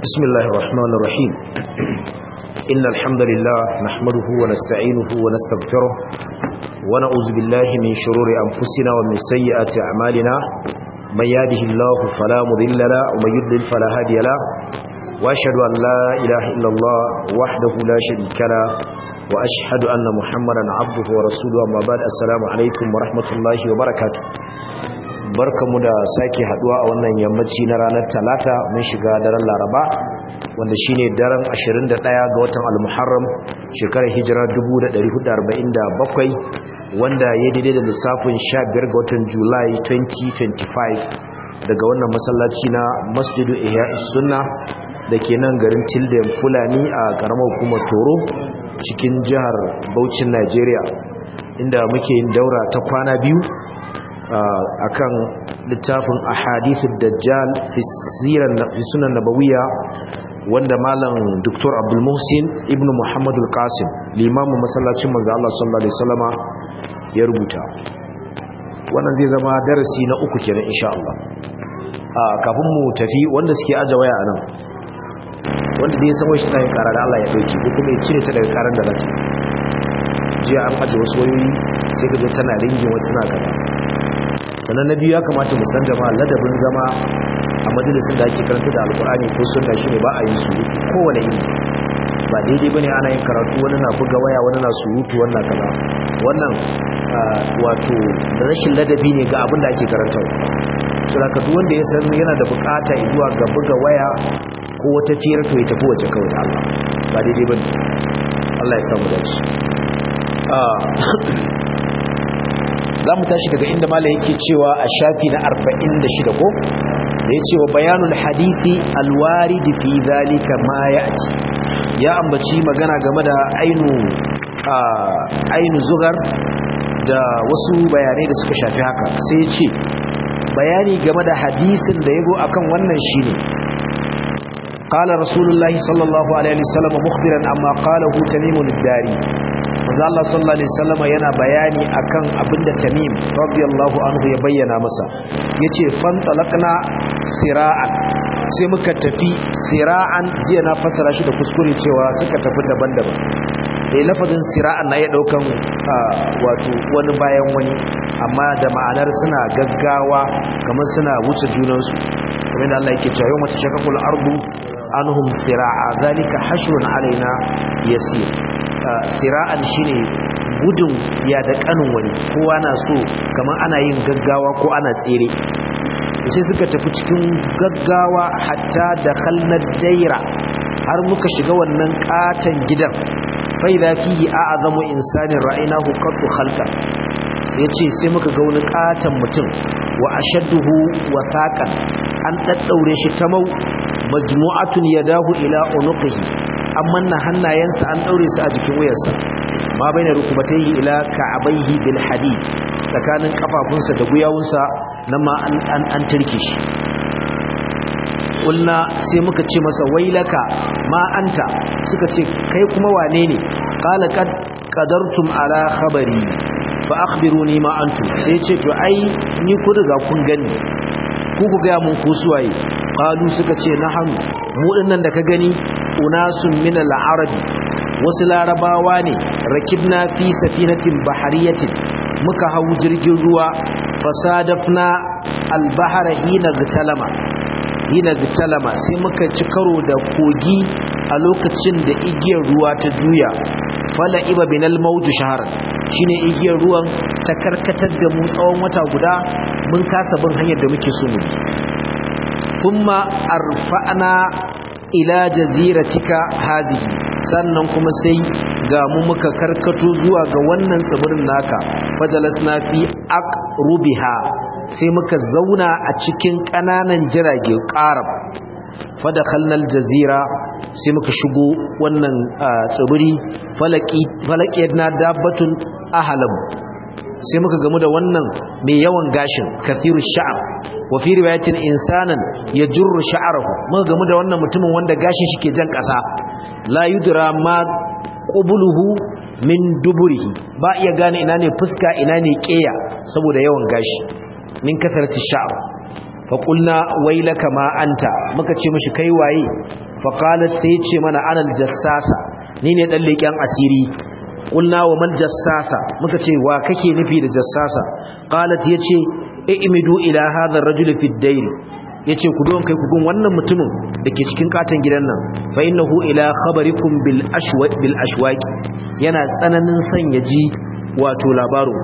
بسم الله الرحمن الرحيم إن الحمد لله نحمده ونستعينه ونستغفره ونعوذ بالله من شرور أنفسنا ومن سيئات أعمالنا من يهده الله فلا مضل له ومن يضلل فلا هادي له وأشهد أن لا إله إلا الله وحده لا شريك له وأشهد أن محمدا عبده ورسوله أما بعد السلام عليكم ورحمة الله وبركاته barkamu da sake haduwa a wannan yammaci na ranar talata mun shiga daren laraba wanda shine daren 21 ga watan al-muharram shekarar hijira 1447 wanda ya daidai da lissafin 15 ga watan julai 2025 daga wannan masallaci na masjidu ihya'is sunna da ke nan garin tilden fulani a karamar hukumar toro cikin jihar Bauchin Najeriya inda muke yin daura ta kwana biyu akan littafin ahadithud dajjal fi sunan nabawiyya wanda malam Dr. Abdul Muhsin ibn Muhammad al-Qasim limamin masallacin manzo Allah sallallahu alaihi wasallama ya rubuta wannan zai zama darasi na uku kenan insha Allah kafin mu tafi wanda suke aje waya anan wanda dai san shi tayin karar Allah ya dauke ko kuma ya cire ta daga karar da zata jiya an aje wasu wayoyi sai ka zo tana ringin wata tana kaza sannan na biyu ya kamata mu san jama'a ladabin zama a majalisun da ake karanta da alkur'ani ko sunna shine ba a yin surutu kowane iri ba daidai bane ana yin karatu wani na buga waya wani na surutu wannan kaza wannan wato rashin ladabi ne ga abin da ake karantawa to da duk wanda ya san yana da bukata zuwa ga buga waya ko wata fiyar to ya tafi wace kawai da Allah ba daidai bane Allah ya samu dace za mu tashi daga inda mala yake cewa a shafi na 46 ko da ya ce wa bayanul hadithi alwaridi fi zalika ma ya ci ya ambaci magana game da ainu ainu zugar da wasu bayanai da suka shafi haka sai ya ce bayani game da hadisin da ya go akan wannan shine قال رسول الله صلى الله عليه وسلم مخبرا عما قاله تميم الداري manzo Allah sallallahu alaihi wasallam yana bayani akan abinda Tamim radiyallahu anhu ya bayyana masa yace fan talaqna sira'an sai muka tafi sira'an jiya na fasara shi da kuskure cewa suka tafi daban-daban eh lafazin sira'an na ya daukan wato wani bayan wani amma da ma'anar suna gaggawa kamar suna wuce junansu kamar da Allah yake cewa yau mata shakakul ardu anhum sira'a zalika hashrun alaina yasir sira'an shine gudun ya da kanin wani kowa na so kamar ana yin gaggawa ko ana tsere sai suka tafi cikin gaggawa hatta da khalnar daira har muka shiga wannan katan gidan fa idza fihi a'zamu insanin ra'aynahu qattu khalqa yace sai muka ga wani katan mutum wa ashadduhu wathaqan an daddaure shi tamau majmu'atun yadahu ila unuqihi amma na hannayensa an daure su a jikin wuyarsa ma bai na rukubatai ila ka'abaihi bil hadid tsakanin kafafunsa da guyawunsa nan ma an an turke shi kulna sai muka ce masa wailaka ma anta suka ce kai kuma wane ne qala qad qadartum ala khabari fa akhbiruni ma antum sai ce to ai ni ku riga kun gani ku ku ga mun ku suwaye qalu suka ce nahanu mu dinnan da ka gani unasun min al-arabi wasu larabawa ne rakibna fi safinatin bahariyatin muka hau jirgin ruwa fasadafna al-bahara hina gtalama hina gtalama sai muka ci karo da kogi a lokacin da igiyar ruwa ta juya fala iba binal mawju shaharan shine igiyar ruwan ta karkatar da mu tsawon wata guda mun kasa bin hanyar da muke so mu kuma arfa'na ila jaziratika hadhihi sannan kuma sai ga mu muka karkato zuwa ga wannan tsibirin naka fajalasna fi aqrubiha sai muka zauna a cikin kananan jirage qarab fadakhalnal jazira sai muka shigo wannan tsibiri falaki falaqiyadna dabbatun ahlam sai muka gamu da wannan mai yawan gashin kathiru sha'ab wa fi riwayatin insanan yajurru sha'arahu muka gamu da wannan mutumin wanda gashin shi ke jan kasa la yudra ma qubuluhu min duburihi ba iya gane ina ne fuska ina ne keya saboda yawan gashi min kasarati sha'ar fa qulna waylaka ma anta muka ce mishi kai waye fa qalat sai ce mana anal jassasa ni ne dan leken asiri qulna wa mal jassasa muka ce wa kake nufi da jassasa qalat yace i'midu ila hadha ar-rajul fi ad-dayr yace ku don kai ku gun wannan mutumin dake cikin katon gidan nan fa innahu ila khabarikum bil ashwa bil ashwaqi yana tsananin sanya ji wato labaru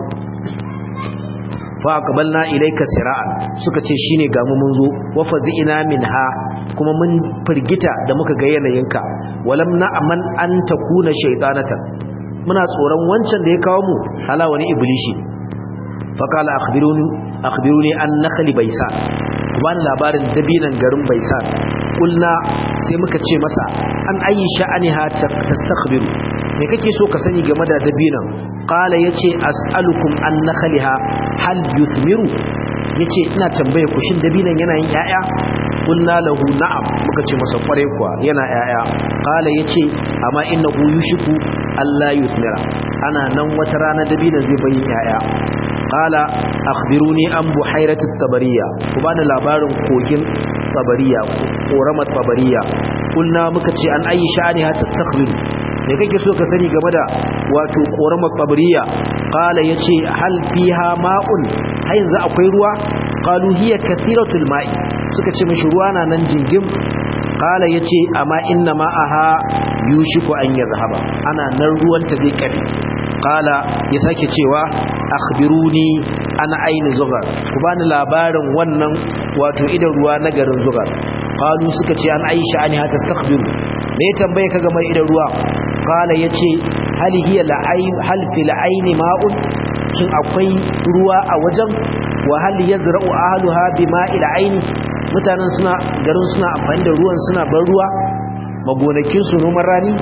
fa aqbalna ilayka sira'an suka ce shine ga mu mun zo wa fazi'ina minha kuma mun firgita da muka ga yanayinka walam na'man an takuna shaytanatan muna tsoron wancan da ya kawo mu hala wani iblishi fa qala akhbiruni akhbiruni an nakhli baisan kuma labarin dabinan garin baisan kulna sai muka ce masa an ayi sha'aniha tastakhbiru me kake so ka sani game da dabinan qala yace as'alukum an nakhliha hal yuthmiru yace ina tambaye ku shin dabinan yana yin yaya kulna lahu na'am muka ce masa kware kuwa yana yaya qala yace amma innahu yushiku alla yuthmira ana nan wata rana dabinan zai bayin yaya qala akhbiruni an buhairati tabariya ku bani labarin kogin tabariya koramar tabariya kulna muka ce an ayi sha'ani ha tastakhbiru me kake so ka sani game da wato koramar tabariya qala yace hal fiha ma'un har yanzu akwai ruwa qalu hiya kathiratul ma'i suka ce mishi ruwa na nan jingim qala yace amma inna ma'aha yushiku an yazhaba ana nan ruwan ta zai kafe qala ya sake cewa akhbiruni ana aini zugar ku bani labarin wannan wato idan ruwa na garin zugar qalu suka ce an aisha ani hata tastakhbiru me ya tambaye ka game idan ruwa qala yace hal hiya la'ayn hal fil ayn ma'un shin akwai ruwa a wajen wa hal yazra'u ahluha bima'il ayn mutanen suna garin suna amfani da ruwan suna ban ruwa magonakin su noman rani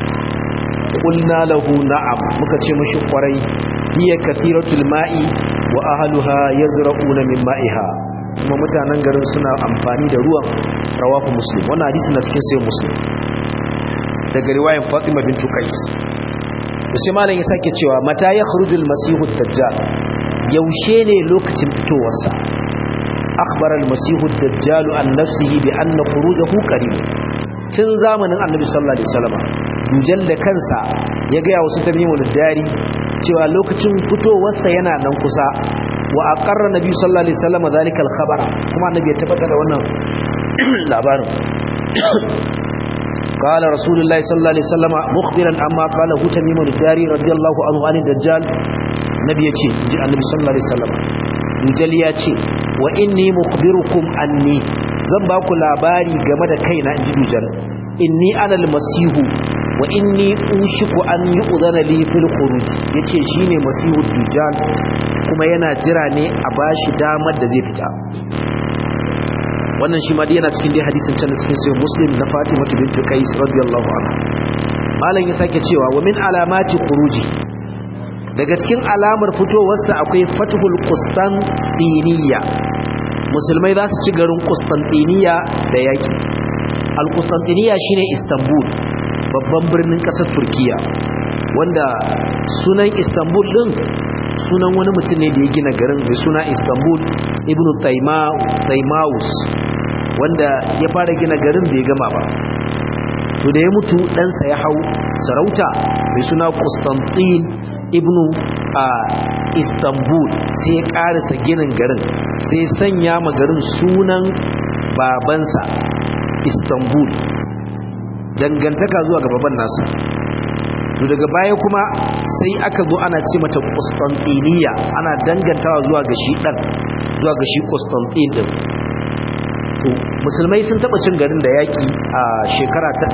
qulna lahu na'am muka ce mishi kwarai hiya kathiratul ma'i wa ahluha yazra'una min ma'iha kuma mutanen garin suna amfani da ruwan rawahu muslim wannan hadisi na cikin sai muslim daga riwayar Fatima bint Qais sai malam ya sake cewa mata ya khurujul masihu dajjal yaushe ne lokacin fitowarsa akhbara al-masihu dajjal an nafsihi bi anna khurujahu qarib tun zamanin annabi sallallahu alaihi wasallam dujal da kansa ya ga wasu tamimul dari cewa lokacin fitowarsa yana nan kusa wa aqarra nabi sallallahu alaihi wasallam zalika al-khabar kuma annabi ya tabbatar da wannan labarin قال رسول الله صلى الله عليه وسلم مخبرا عما قاله تميم الداري رضي الله عنه عن الدجال نبي يجي النبي صلى الله عليه وسلم دجال يجي واني مخبركم عني zan ba ku labari game da kaina inji dujal inni ana almasihu wa inni ushiku an yu'dhana li fil khuruj yace shine masihu dujal kuma yana jira ne a bashi damar da zai fita wannan shi ma dai yana cikin dai hadisin can cikin sai muslim na fatima bint qais radiyallahu anha malam ya sake cewa wa min alamati khuruji daga cikin alamar fitowarsa akwai fathul qustantiniya musulmai za su ci garin qustantiniya da yaki al-qustantiniya shine istanbul babban birnin kasar turkiya wanda sunan istanbul din sunan wani mutum ne da ya gina garin mai suna istanbul ibn taimawus wanda ya fara gina garin bai gama ba to da ya mutu ɗansa ya hau sarauta mai suna constantine ibn a istanbul sai ya ƙarisa ginin garin sai sanya ma garin sunan babansa istanbul dangantaka zuwa ga baban nasa to daga baya kuma sai aka zo ana ce mata Constantiniya ana dangantawa zuwa ga shi dan zuwa ga shi Constantine din to musulmai sun taba cin garin da yaki a shekara ta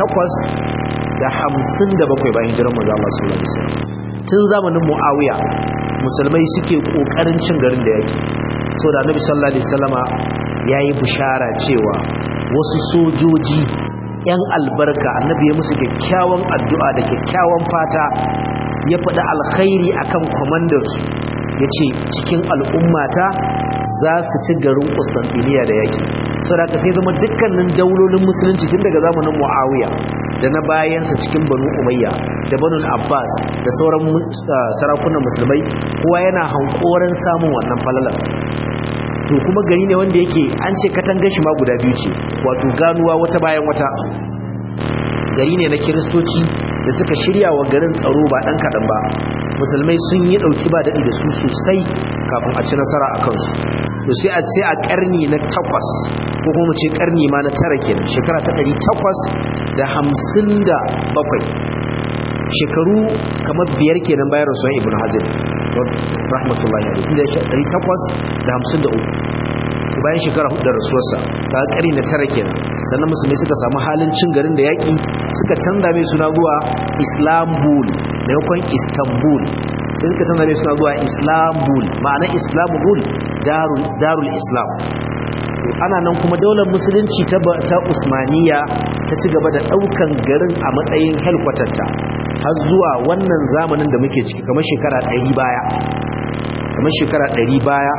857 bayan hijirar manzo Allah sallallahu alaihi wasallam tun zamanin Muawiya musulmai suke kokarin cin garin da yaki so da Annabi sallallahu alaihi wasallama yayi bishara cewa wasu sojoji yan albarka annabi ya musu kyakkyawan addu'a da kyakkyawan fata ya faɗi alkhairi akan kwamandarsu ya ce cikin al'ummata za su ci garin Constantiniya da yaki saboda sai zama dukkanin daulolin musulunci tun daga zamanin Muawiya da na bayansa cikin Banu Umayya da Banu Abbas da sauran sarakunan musulmai kowa yana hankoran samun wannan falalar to kuma gari ne wanda yake an ce katangar shi ma guda biyu ce wato ganuwa wata bayan wata gari ne na kiristoci da suka shirya wa garin tsaro ba ɗan kaɗan ba musulmai sun yi ɗauki ba daɗi da su sosai kafin a ci nasara a kansu to sai a sai a ƙarni na takwas ko kuma ce ƙarni ma na tara kenan shekara ta ɗari takwas da hamsin da bakwai shekaru kamar biyar kenan bayan rasuwan ibn hajar rahmatullahi alaihi inda ya ɗari takwas da hamsin da uku bayan shekara hudu da rasuwarsa ta ƙari na tara kenan sannan musulmai suka samu halin cin garin da yaƙi suka canza mai suna zuwa islambul maimakon istanbul sai suka canza mai suna zuwa islambul ma'ana islambul darul islam ana nan kuma daular musulunci ta usmaniya ta ci gaba da ɗaukan garin a matsayin helkwatarta har zuwa wannan zamanin da muke ciki kamar shekara ɗari baya kamar shekara ɗari baya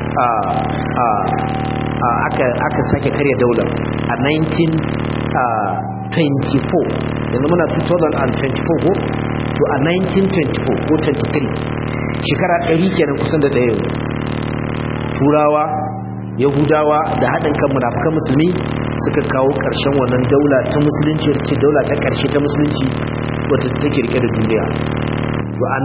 aka sake karya daular a 1924 yanzu muna 2024 ko to a 1924 ko 23 shekara ɗari kenan kusan da ɗaya turawa yahudawa da haɗin kan munafukan musulmi suka kawo ƙarshen wannan daula ta musulunci ce daula ta ƙarshe ta musulunci wata take rike da duniya to a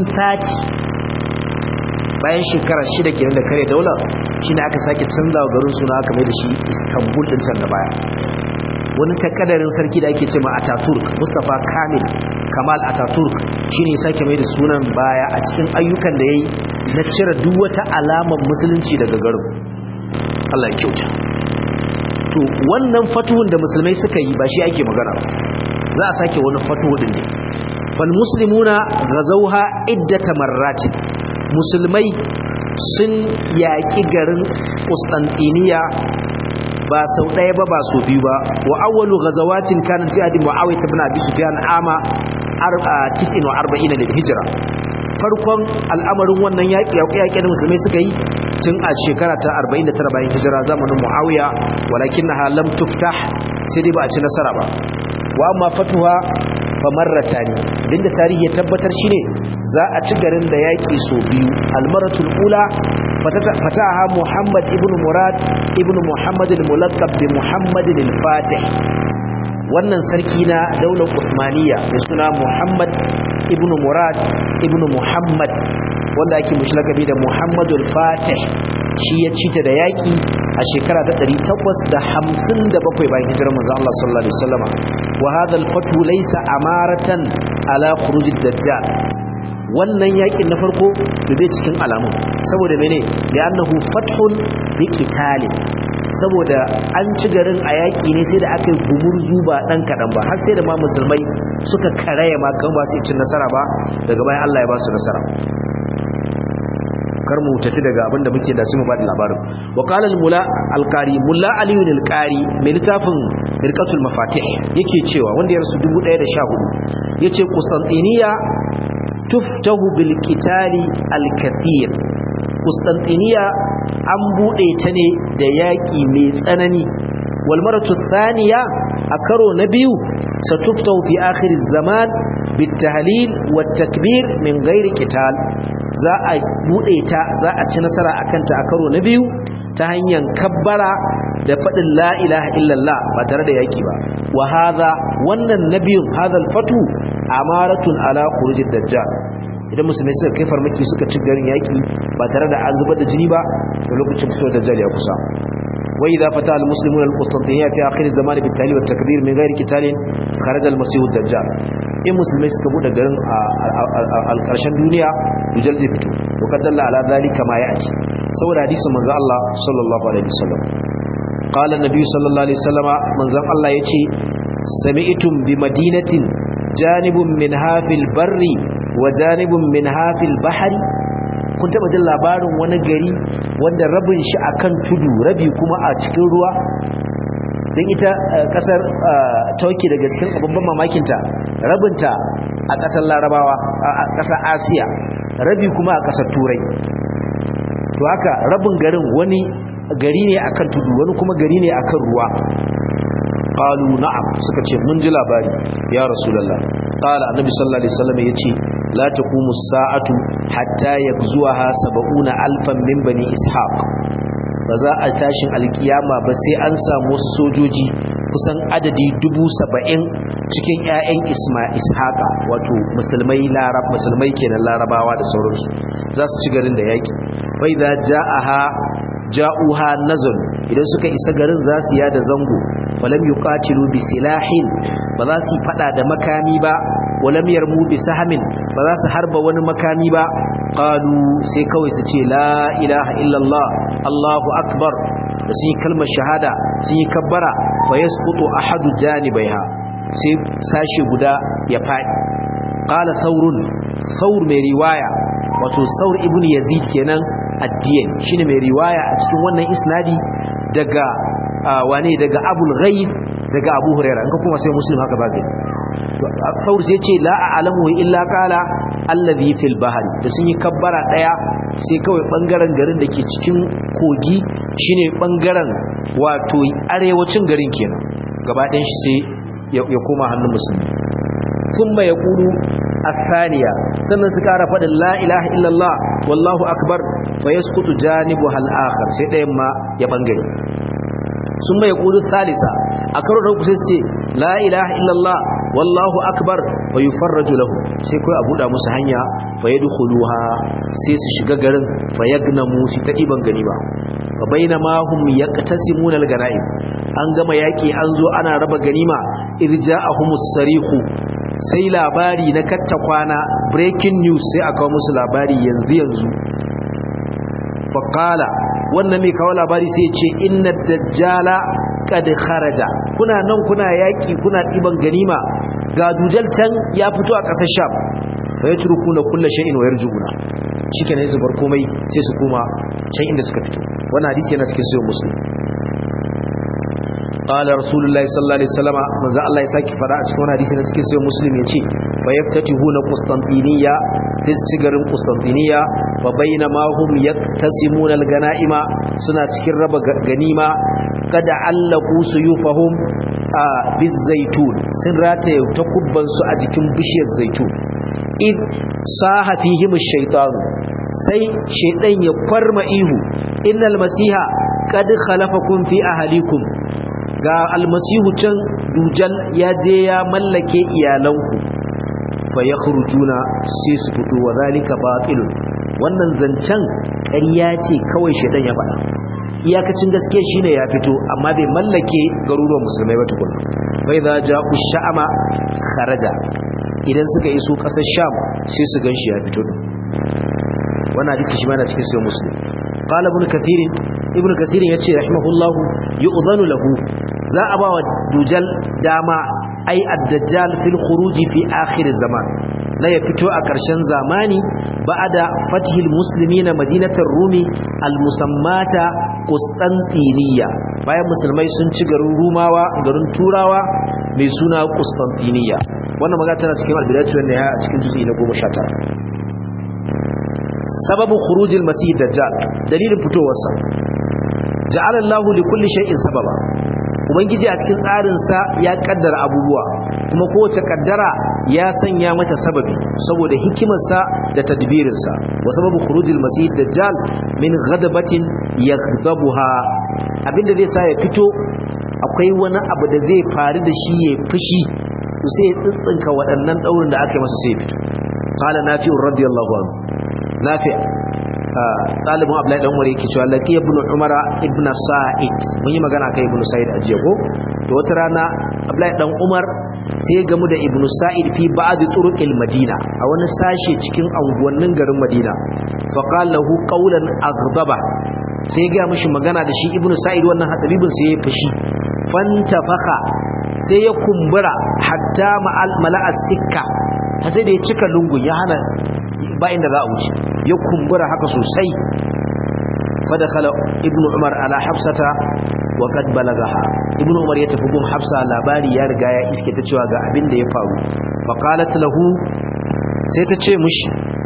1930 bayan shekara shida kenan da kare daula shine aka sake canzawa garin suna aka mai da shi Istanbul din can da baya wani takadarin sarki da ake cewa Ataturk Mustafa Kamil Kamal Ataturk shine sake mai da sunan baya a cikin ayyukan da yayi na cire duk wata alamar musulunci daga garin Allah ya kyauta to wannan fatuhun da musulmai suka yi ba shi ake magana ba za a sake wani fatuhu din ne fal muslimuna ghazawha iddata marratin musulmai sun yaƙi garin Constantiniya ba sau ɗaya ba ba sau biyu ba wa awwalu ghazawatin kana fi adi muawiyah ibn abi sufyan ama 49 lil hijra farkon al'amarin wannan yaƙi yaƙi da musulmai suka yi tun a shekara ta 49 bayan hijira zamanin muawiya walakinnaha lam tuftah sai dai ba a ci nasara ba wa amma fatuha famarrata ne din da tarihi ya tabbatar shine za a ci garin da yaƙi so biyu almaratul ula fataha muhammad ibn murad ibn muhammad al-mulaqab bi muhammad al-fatih wannan sarki na daular usmaniya mai suna muhammad ibn murad ibn muhammad wanda ake mushlakabi da muhammad al-fatih shi ya cita da yaƙi a shekara ta 857 bayan hijirar manzo Allah sallallahu alaihi wasallam wa hadha al-fatu laysa amaratan ala khuruj ad-dajjal wannan yakin na farko da zai cikin alamun saboda mene da annahu fathun bi qital saboda an ci garin a yaki ne sai da aka yi gumurzu ba dan kadan ba har sai da ma musulmai suka karaya ma kan ba su cin nasara ba daga bayan Allah ya ba su nasara kar mu tafi daga abin da muke da su mu ba da labarin wa qala al mula al qari mulla ali al qari mai littafin mirqatul mafatih yake cewa wanda ya rasu 1114 yace qustantiniya tuftahu bil qitali al kathir qustantiniya an bude ta ne da yaki mai tsanani wal maratu thaniya a karo na biyu satuftahu fi akhir zaman bit tahlil wat takbir min ghairi qital za a bude ta za a ci nasara akan ta a karo na biyu ta hanyar kabbara da faɗin la ilaha illallah ba tare da yaki ba wa hadha wannan nabiyun hadha fatu amaratun ala khurujid dajjal idan musulmai suka kai farmaki suka ci garin yaki ba tare da an zubar da jini ba to lokacin fitowar dajjal ya kusa wa idza fata al muslimuna al qustantiniya fi akhir zaman bi tali wa takbir min ghairi qitalin kharaja al masih ad dajjal in musulmai suka bude garin a karshen duniya dujal zai fito to kaddalla ala zalika ma ya'ti saboda hadisin manzo Allah sallallahu alaihi wasallam qala an-nabi sallallahu alaihi wasallama manzon Allah yace sami'tum bi madinatin janibun min hafil barri wa janibun min hafil bahari kun taba jin labarin wani gari wanda rabin shi akan tudu rabi kuma a cikin ruwa don ita kasar turkey daga cikin babban mamakinta rabinta a kasar larabawa a kasar asiya rabi kuma a kasar turai to haka rabin garin wani gari ne akan tudu wani kuma gari ne akan ruwa qalu na'am suka ce mun ji labari ya rasulullah qala annabi sallallahu alaihi wasallam yace la taqumu as-sa'atu hatta yakzuha 70 alfan min bani ishaq ba za a tashin alkiyama ba sai an samu wasu sojoji kusan adadi dubu saba'in cikin 'ya'yan isma ishaqa wato musulmai larab musulmai kenan larabawa da sauransu za su ci garin da yaki bai za ja'aha ja'uha nazal idan suka isa garin za su yada zango falam yuqatilu bi silahin ba za su fada da makami ba walam yarmu bi sahamin ba za su harba wani makami ba qalu sai kawai su ce la ilaha illallah allahu akbar da sun yi kalmar shahada sun yi kabbara fa yasqutu ahadu janibaiha sai sashi guda ya fadi qala thawrun thawr mai riwaya wato saur ibn yazid kenan addiyan shine mai riwaya a cikin wannan isnadi daga wane daga abul ghaib daga abu hurairah in ka kuma sai muslim haka ba gani saur sai ce la a'lamu illa qala allazi fil bahr da sun yi kabbara daya sai kawai bangaren garin da ke cikin kogi shine bangaren wato arewacin garin kenan gaba ɗayan shi sai ya koma hannun musulmi kuma ya kuru الثانية sannan su kara faɗin la ilaha illallah wallahu akbar fa yasqutu janibu hal akhar sai ɗayan ma ya bangare sun mai kudu salisa a karo da sai su ce la ilaha illallah wallahu akbar wa yufarraju lahu sai kai a buɗa musu hanya fa yadkhuluha sai su shiga garin fa yagnamu su ta diban ganima fa bainama hum yaqtasimuna al-ganaim an gama yaki an zo ana raba ganima irja'ahumus sarihu sai labari na katta kwana breaking news sai aka musu labari yanzu yanzu faƙala wannan mai kawo labari sai ce inna dajjala kad kharaja kuna nan kuna yaƙi kuna ɗiban ganima ga dujal can ya fito a ƙasar sham fa ya turku na kulla shay'in wa yarjuna shikenan su bar komai sai su koma can inda suka fito wannan hadisi yana cikin sahih muslim قال رسول الله صلى الله عليه وسلم من ذا الله يساكي فدا a cikin hadisi na cikin sahih muslim yace fa yaftatihuna qustantiniya sai su ci garin qustantiniya fa bainama hum yaktasimuna alganaima suna cikin raba ganima kada allaku suyufahum a bizaitun sun rataye takubban su a jikin bishiyar zaitun id saha fihim ash-shaytan sai shaydan ya farma ihu innal masiha qad khalafakum fi ahlikum ga almasihu can dujal ya je ya mallake iyalanku fa ya juna sai su fito wa zalika batilun wannan zancen ƙarya ce kawai shedan ya faɗa iyakacin gaske shine ya fito amma bai mallake garuruwan musulmai ba tukun bai za ja'u sha'ama kharaja idan suka iso ƙasar sham sai su ganshi ya fito din wannan hadisi shi ma yana cikin sahih muslim qala ibn kathir ibn kathir yace rahimahullah yu'dhanu lahu za a ba wa dujal dama ai ad-dajjal fil khuruji fi akhir zaman la ya fito a ƙarshen zamani ba'da fathil muslimina madinatar rumi al-musammata qustantiniya bayan musulmai sun ci garin rumawa garin turawa mai suna qustantiniya wannan magana tana cikin al-bidayatu wan nihaya a cikin juz'i na 19 sababu khurujil masih dajjal dalilin fitowarsa ja'ala Allahu li kulli shay'in sababa ubangiji a cikin tsarinsa ya kaddara abubuwa kuma kowace kaddara ya sanya mata sababi saboda hikimarsa da tadbirinsa wa sababu khurujil masih dajjal min ghadabatin yaghdabuha abinda zai sa ya fito akwai wani abu da zai faru da shi ya fushi to sai ya tsitsinka waɗannan daurin da aka yi masa sai ya fito qala nafi'u radiyallahu anhu nafi' ɗalibin abdullahi dan umar yake cewa laqi ibn umara ibn sa'id mun yi magana kai ibn sa'id a jiya ko to wata rana abdullahi dan umar sai ya gamu da ibn sa'id fi ba'd turuqil madina a wani sashe cikin anguwannin garin madina fa qala lahu qawlan aghdaba sai ya ga mishi magana da shi ibn sa'id wannan hadabibin sai ya fashi fantafaka sai ya kumbura hatta ma'al mala'a sikka sai da ya cika lungun ya hana ba inda za a wuce ya kumbura haka sosai fadakala ibnu umar ala hafsata wa qad balagaha ibnu umar ya tafi gun hafsa labari ya riga ya iske ta cewa ga abin da ya faru fa qalat lahu sai ta ce mushi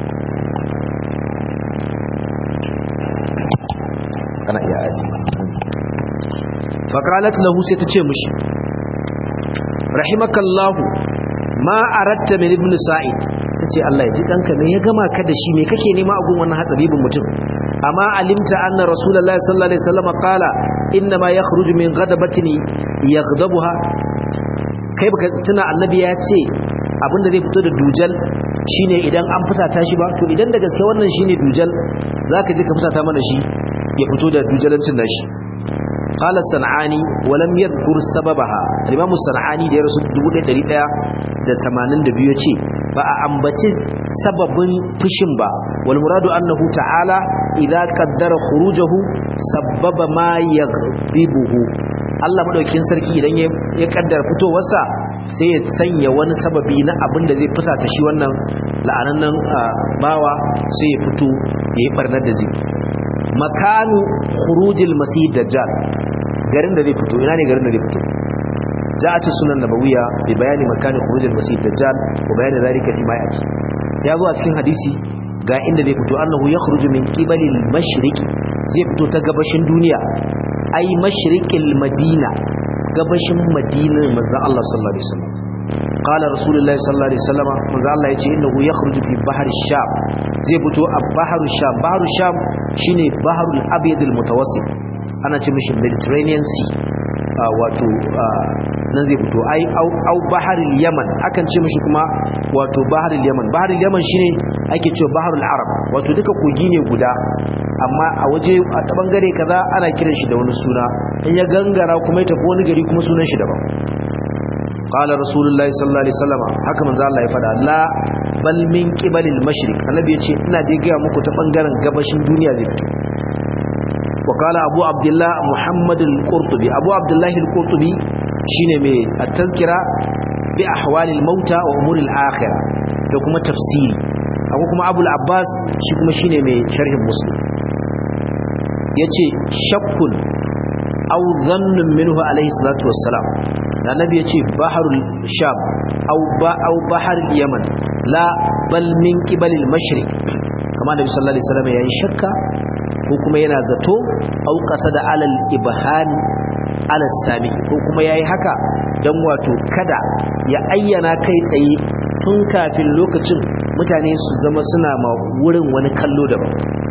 kana iya aji fa qalat lahu sai ta ce mushi rahimakallahu ma aratta min ibnu sa'id ta ce Allah ya ji ɗanka ne ya gama ka da shi me kake nema a gun wannan hatsaribin mutum amma alimta anna rasulullahi sallallahu alaihi wasallam qala inna ma yakhruju min ghadabatin yaghdabuha kai baka tuna annabi ya ce abinda zai fito da dujal shine idan an fusata shi ba to idan da gaske wannan shine dujal zaka je ka fusata mana shi ya fito da dujalancin nashi قال الصنعاني ولم يذكر سببها الامام الصنعاني da ya rasu 1182 yace ba a ambaci sababin fushin ba wal muradu annahu ta'ala idza qaddara khurujahu sabbaba ma yaghdibuhu Allah madaukakin sarki idan ya kaddara fitowarsa sai ya sanya wani sababi na abin da zai fusata shi wannan la'anannan bawa sai ya fito yayi barnar da zai makanu khurujil masih dajjal garin da zai fito ina ne garin da zai fito ja'at sunan nabawiyya bi bayani makani khurujil masih dajjal wa bayani zalika fi ma yati ya zo a cikin hadisi ga inda zai fito annahu yakhruju min qibali al-mashriq zai fito ta gabashin duniya ai mashriqil madina gabashin madinar manzon Allah sallallahu alaihi wasallam قال رسول الله صلى الله عليه وسلم manzo Allah yace innahu yakhruju fi bahr ash-sham zai fito a bahr ash-sham bahr ash-sham shine bahr al-abyad al-mutawassit ana ce mishi mediterranean sea wato nan zai fito ai au bahr al-yaman akan ce mishi kuma wato bahr al-yaman bahr al-yaman shine ake cewa bahr al-arab wato duka kogi ne guda amma a waje a ta bangare kaza ana kiran shi da wani suna in ya gangara kuma ya tafi wani gari kuma sunan shi daban قال رسول الله صلى الله عليه وسلم haka manzo Allah ya fada la bal min qibalil mashriq annabi yace ina dai ga muku ta bangaren gabashin duniya zai fito wa qala abu abdullah muhammad al-qurtubi abu abdullah al-qurtubi shine mai at-tazkira bi ahwalil mauta wa umuril akhirah da kuma tafsiri akwai kuma abul abbas shi kuma shine mai sharhin muslim yace shakkun aw dhannun minhu alayhi salatu wassalam da nabi yace baharul sham aw ba aw baharul yaman la bal min qibalil mashriq kama nabi sallallahu alaihi wasallam yayi shakka ko kuma yana zato aw qasada alal ibhan ala sami ko kuma yayi haka dan wato kada ya ayyana kai tsaye tun kafin lokacin mutane su zama suna ma wurin wani kallo daban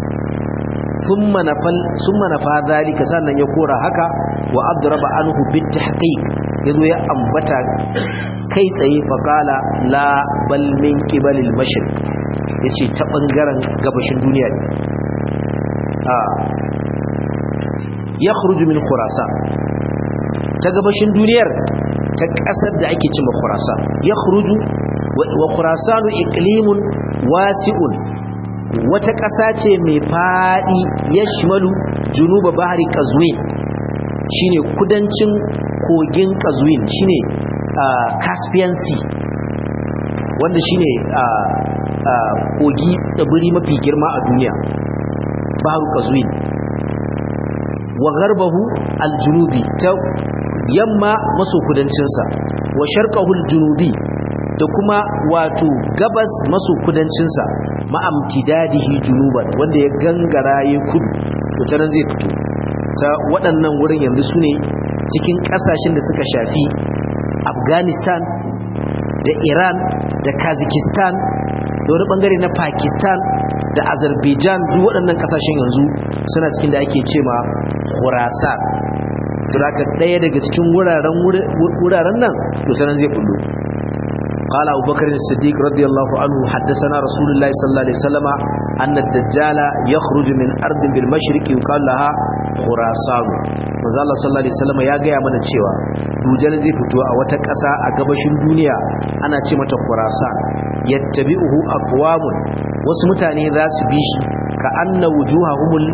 thumma nafal thumma nafa zalika sannan ya kora haka wa adraba anhu bit tahqiq yazo ya ambata kai tsaye faqala la bal min qibalil mashriq yace ta bangaren gabashin duniya ne a yakhruju min khurasan ta gabashin duniyar ta kasar da ake cewa khurasan yakhruju wa khurasanu iqlimun wasi'un wata ƙasa ce mai faɗi ya shimalu junuba bahari ƙazuwin shine kudancin kogin ƙazuwin shine caspian sea wanda shine kogi tsibiri mafi girma a duniya baharu ƙazuwin wa garbahu aljunubi ta yamma maso kudancinsa wa sharqahul junubi da kuma wato gabas maso kudancinsa ma'amtidadihi junuban wanda ya gangara ya kudu to ta nan zai fito ta waɗannan wurin yanzu su ne cikin ƙasashen da suka shafi afghanistan da iran da kazakistan da wani ɓangare na pakistan da azerbaijan duk waɗannan ƙasashen yanzu suna cikin da ake ce ma khurasan to da ɗaya daga cikin wuraren nan to ta nan zai fullo قال أبو بكر الصديق رضي الله عنه حدثنا رسول الله صلى الله عليه وسلم أن الدجال يخرج من أرض بالمشرق يقال لها خراسان manzo Allah sallallahu alaihi wasallam ya gaya mana cewa dujal zai fito a wata ƙasa a gabashin duniya ana ce mata Khurasan yattabi'uhu aqwamun wasu mutane za su bi shi ka anna wujuhahumul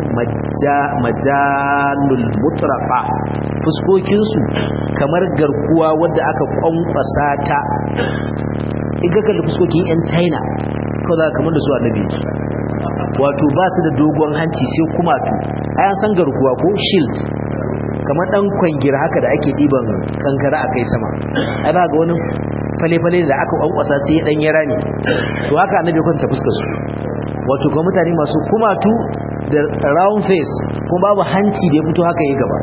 majalul mutraqa fuskokin su kamar garkuwa wadda aka kwankwasa ta in ka kalli fuskokin yan China ko za kamar da su annabi wato ba su da dogon hanci sai kuma tu ayan san garkuwa ko shield kamar dan kwangir haka da ake diban kankara a kai sama ai ba ga wani fale-fale da aka kwankwasa sai ya dan yara ne to haka annabi kwanta fuskar su wato ga mutane masu kumatu da round face kuma babu hanci da ya fito haka yi gaba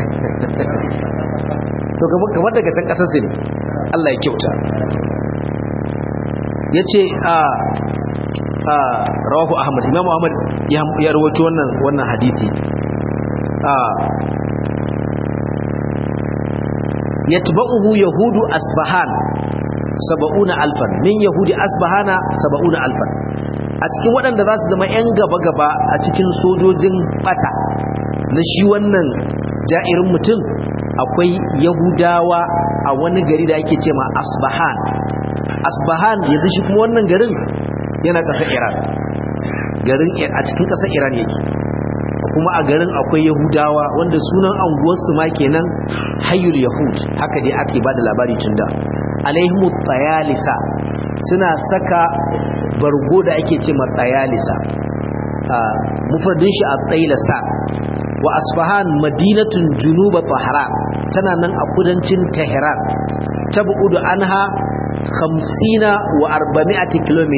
to kamar daga san kasar su ne Allah ya kyauta yace a rawahu ahmad imam ahmad ya rawaito wannan wannan hadisi yatba'uhu yahudu asbahan saba'una alfan min yahudi asbahana saba'una alfan a cikin waɗanda za su zama 'yan gaba-gaba a cikin sojojin bata na shi wannan ja'irin mutum akwai yahudawa a wani gari da ake ce ma asbahan asbahan yanzu shi kuma wannan garin yana ƙasar iran garin a cikin ƙasar iran yake kuma a garin akwai yahudawa wanda sunan anguwarsu ma kenan hayyul yahud haka dai ake ba da labari tun da alaihimu tsayalisa suna saka bargo da ake ce ma tsayalisa mufradin shi a tsayilasa wa asfahan madinatun junuba tahran tana nan a kudancin tehran tabu'udu anha 50 wa 400 km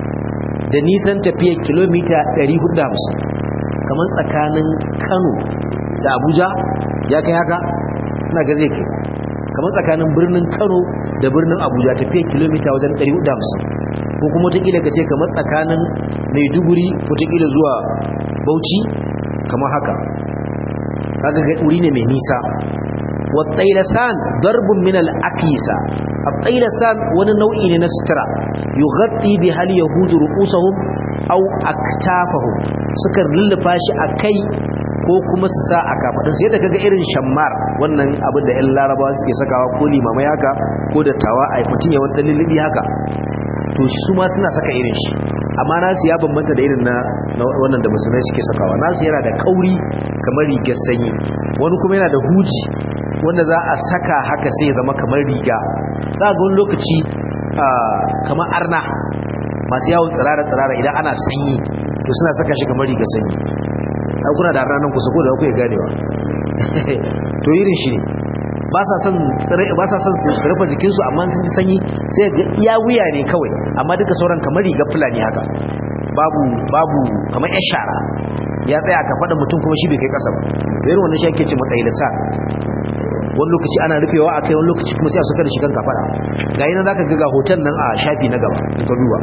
da nisan tafiya kilomita 450 kamar tsakanin Kano da Abuja ya kai haka ina ga zai kai kamar tsakanin birnin Kano da birnin Abuja tafiya kilomita wajen 450 ko kuma wataƙila ka ce kamar tsakanin Maiduguri wataƙila zuwa Bauchi kamar haka kaga ga wuri ne mai nisa wa tsailasan darbun min al-aqisa at-tsailasan wani nau'i ne na sutura yughatti bi hal yahudu ru'usahum aw aktafahum suka lullufa shi akai ko kuma su sa a kafadun sai da kaga irin shammar wannan abin da 'yan larabawa suke sakawa ko limamai haka ko da tawa a mutum ya wanda lullubi haka to su ma suna saka irin shi amma nasu ya bambanta da irin na wannan da musulmai suke sakawa nasu yana da kauri kamar rigar sanyi wani kuma yana da huji wanda za a saka haka sai ya zama kamar riga za ga wani lokaci kamar arna masu yawon tsirara-tsirara idan ana sanyi to suna saka shi kamar riga sanyi a kuna da ranar kusa ko da kuka ganewa to irin shi ne ba sa son su rufe jikinsu amma sun ji sanyi sai ga iya wuya ne kawai amma duka sauran kamar riga fulani haka babu babu kamar yan shara ya tsaya ka faɗa mutum kuma shi bai kai ƙasa ba irin wannan shi ake ce matsayi da sa wani lokaci ana rufewa a kai wani lokaci kuma sai a suka da shi kan kafaɗa ga yi nan za ka ga hoton nan a shafi na gaba ka duba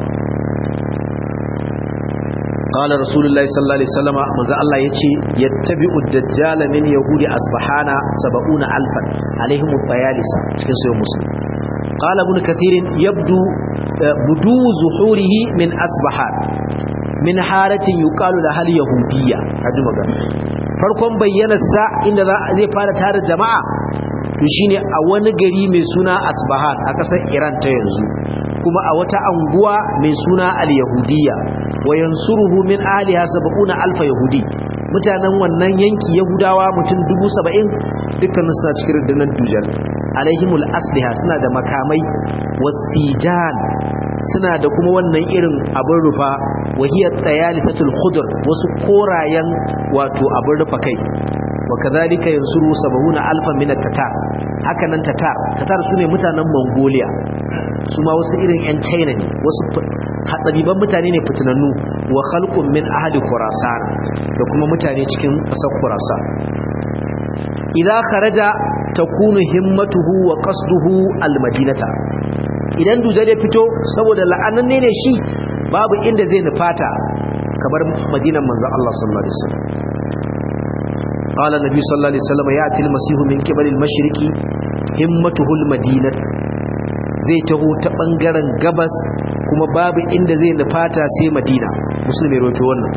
قال رسول الله صلى الله عليه وسلم ماذا الله يتي يتبع الدجال من يهود أصبحان سبعون ألفا عليهم الطيالسة cikin sayo muslim قال ابن كثير يبدو بدو ظهوره من أصبحان من حارة يقال لها اليهودية هذا مغان farkon bayyanarsa inda zai fara tare jama'a to shine a wani gari mai suna Asbahan a ƙasar Iran ta yanzu kuma a wata anguwa mai suna Al-Yahudiyya wa yansuruhu min aliha sab'una alfa yahudi mutanen wannan yanki yahudawa mutum 70 dukkan suna cikin rundunar dujal alaihimul asliha suna da makamai wasijan suna da kuma wannan irin abin rufa wahiyar tsayalisatul khudr wasu korayen wato abin rufa kai wa kadhalika yansuru sab'una alfan min at-tatar haka nan tatar tatar sune mutanen mongolia su ma wasu irin 'yan china ne wasu hatsariban mutane ne fitinannu wa khalqun min ahli khurasan da kuma mutane cikin ƙasar khurasan idan kharaja takunu himmatuhu wa qasduhu almadinata idan dujal ya fito saboda la'ananne ne shi babu inda zai nufata kamar madinan manzon Allah sallallahu alaihi wasallam قال النبي صلى الله عليه وسلم يأتي المسيح من قبل المشرق همته المدينة zai taho ta bangaren gabas kuma babu inda zai nufata sai madina musulmi roto wannan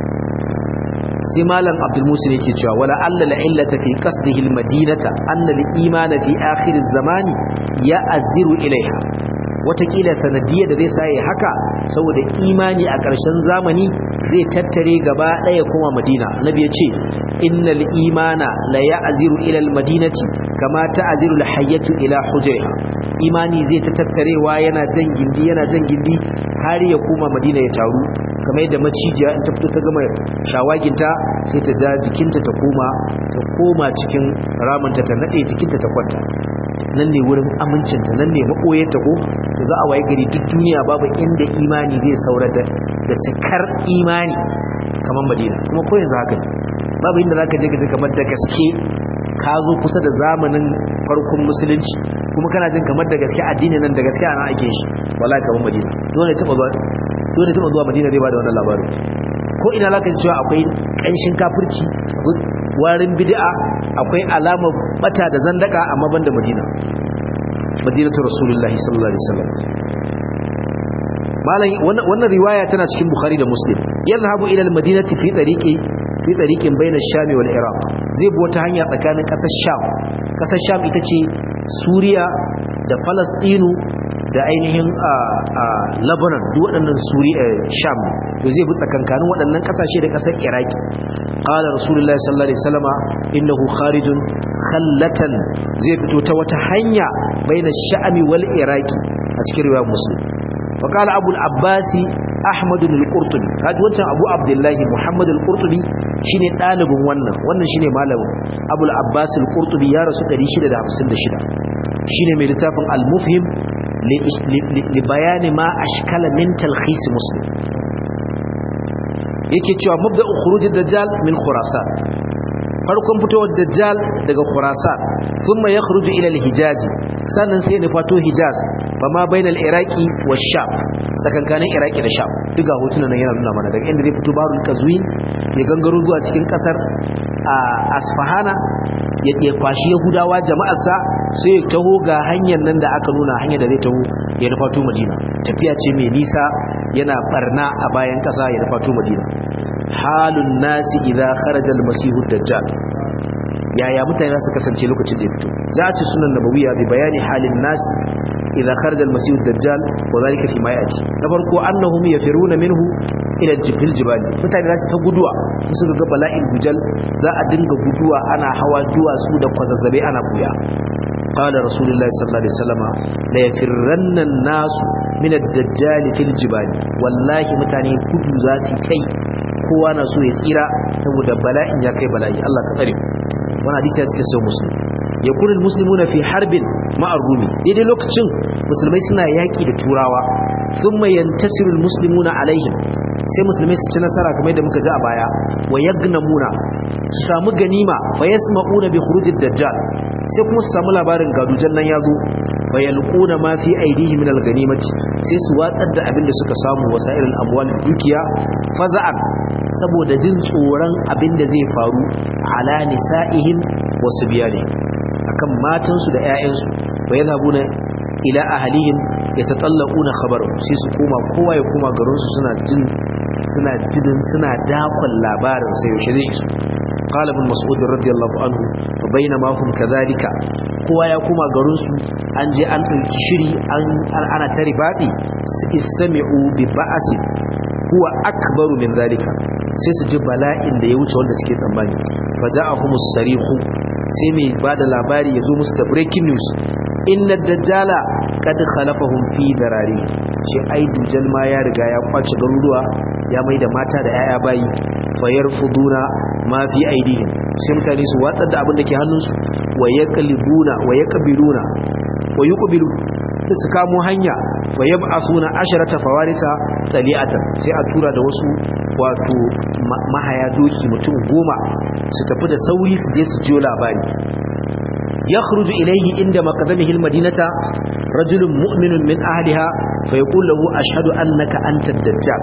sai malam abdul musul yake cewa wala alla la illata fi qasdihi al madinata anna al iman fi akhir az zamani ya aziru ilaiha watakila sanadiyar da zai saye haka saboda imani a ƙarshen zamani zai tattare gaba ɗaya kuma madina nabi ya ce innal imana la ya'ziru ila al madinati kama ta'ziru al hayyatu ila hujriha imani zai ta tattarewa yana jan gindi yana jan gindi har ya koma madina ya taru kamar yadda macijiya in ta fito ta gama shawaginta sai ta ja jikinta ta koma ta koma cikin ramunta ta nade jikinta ta kwanta nan ne wurin amincinta nan ne maɓoyarta ko da za a waye gari duk duniya babu inda imani zai saura da cikar imani kamar madina kuma ko yanzu haka ne babu inda za ka je gaji kamar da gaske ka zo kusa da zamanin farkon musulunci kuma kana jin kamar da gaske addini nan da gaske ana ake shi wallahi kamar madina dole taba ba dole taba zuwa madina zai bada wannan labarin ko ina zaka ji cewa akwai kanshin kafirci warin bid'a akwai alamar bata da zandaka amma banda madina madinatu rasulullahi sallallahu alaihi wasallam malam wannan riwaya tana cikin bukhari da muslim yadhhabu ila al-madinati fi tariqi fi tariqin bayna ash-sham wal iraq zai bi wata hanya tsakanin kasar sham kasar sham ita ce suriya da falastinu da ainihin lebanon duk waɗannan suriya sham to zai bi tsakankanin waɗannan ƙasashe da ƙasar iraki qala rasulullahi sallallahu alaihi wasallama innahu kharijun khallatan zai fito ta wata hanya baina sha'ami wal iraki a cikin riwayar muslim wa qala abu al-abbas ahmad al-qurtubi kaji wancan abu abdullahi muhammad al-qurtubi shine dalibin wannan wannan shine malamin abu al-abbas al-qurtubi ya rasu 656 shine mai littafin al-mufhim li bayani ma ashkala min talkhis muslim yake cewa mabda'u khurujid dajjal min khurasan farkon fitowar dajjal daga khurasan thumma yakhruju ila al-hijaz sannan sai ne fato hijaz fa ma bainal iraqi wash-sham sakankanin iraqi da sham duga hotunan nan yana nuna mana daga inda zai fito barul kazwin ya gangaro zuwa cikin kasar asfahana ya kwashi yahudawa jama'arsa sai ya taho ga hanyar nan da aka nuna hanyar da zai taho ya nufato madina tafiya ce mai nisa yana barna a bayan kasa ya nufato madina halun nasi idza kharaja al-masihu dajjal yaya mutane za su kasance lokacin da ya fito za ci sunan nabawiya bi bayani halin nasi idza kharaja al-masihu dajjal wa zalika fi ma yati na farko annahum yafiruna minhu ila jibil jibal mutane za su ta guduwa su suka ga bala'in dujal za a dinga guduwa ana hawa duwatsu da kwazazzabe ana buya قال رسول الله صلى الله عليه وسلم لا يفرن الناس من الدجال في الجبال والله mutane gudu zati kai kowa na so ya tsira saboda bala'in ya kai bala'i Allah ka tsare wannan hadisi ya cikin sahih muslim yakun almuslimuna fi harbin ma'ar rumi daidai lokacin musulmai suna yaki da turawa thumma yantasiru almuslimuna alaihim sai musulmai su ci nasara kamar yadda muka ji a baya wa yagnamuna su samu ganima fa yasma'una bi khurujid dajjal sai kuma su samu labarin gadujan nan ya zo bayalquna ma fi aidihim min alganimati sai su watsar da abin da suka samu wasailul amwal dukiya faza'an saboda jin tsoron abin da zai faru ala nisa'ihim wa subyani akan matansu da ƴaƴansu bayadhabuna ila ahlihim yatatallaquna khabaru sai su koma kowa ya koma garin su suna jin suna jidin suna dakon labarin sai yaushe zai isu قال ابن مسعود رضي الله عنه وبينما هم كذلك kowa ya koma garin su an je an ɗauki shiri ana ta ribadi su istami'u bi ba'asin huwa akbaru min zalika sai su ji bala'in da ya wuce wanda suke tsammani fa ja'ahumus sarihu sai mai bada labari ya zo musu da breaking news inna dajjala kad khalafahum fi darari shi ai dujal ma ya riga ya kwace garuruwa ya mai da mata da yaya bayi fayar fuduna ma fi aidihim sai mutane su watsar da abin da ke hannunsu wa yaqlibuna wa yaqbiluna wa yuqbilu su kamo hanya wa yab'asuna asharata fawarisa tali'atan sai a tura da wasu wato mahaya doki mutum goma su tafi da sauri su je su jiyo labari yakhruju ilayhi inda maqdamihi almadinata rajulun mu'minun min ahliha fa yaqulu lahu ashhadu annaka anta ad-dajjal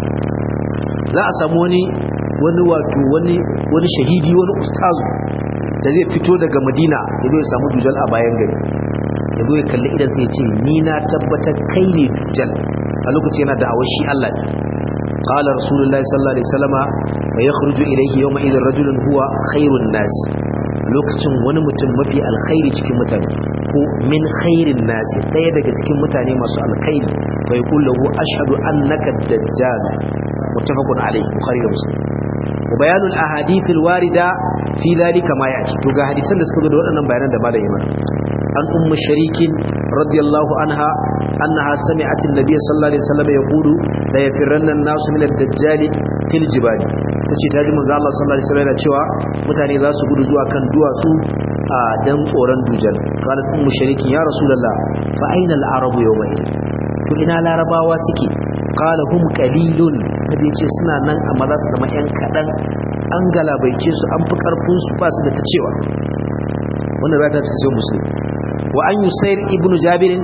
za a samu wani wani wato wani wani shahidi wani ustazu da zai fito daga madina ya zo ya samu dujal a bayan gari ya zo ya kalli idan sai ya ce ni na tabbatar kai ne dujal a lokaci yana da'awar shi Allah ne qala rasulullahi sallallahu alaihi wasallama wa yakhruju ilayhi yawma idhin rajulun huwa khairun nas lokacin wani mutum mafi alkhairi cikin mutane ko min khairin nas daya daga cikin mutane masu alkhairi fa yaqulu lahu ashhadu annaka dajjal muttafaqun alayhi bukhari da muslim wa bayanul ahadith alwarida fi dhalika ma yati to ga hadisan da suka zo da waɗannan bayanan da malam Iman an ummu sharikin radiyallahu anha annaha sami'at an-nabiy sallallahu alaihi wasallam yaqulu la yafirranna an-nasu min ad-dajjal fil jibali tace ta ji manzo Allah sallallahu alaihi wasallam cewa mutane za su gudu zuwa kan duwatsu a dan tsoron dujal qalat ummu sharikin ya rasulullah fa aina al-arabu yawma to ina larabawa suke qala hum qalilun nabi yace suna nan amma za su zama yan kadan an galabaice su an fi karfin su ba su da ta cewa wannan rata ta cikin muslim wa an yusayr ibnu jabir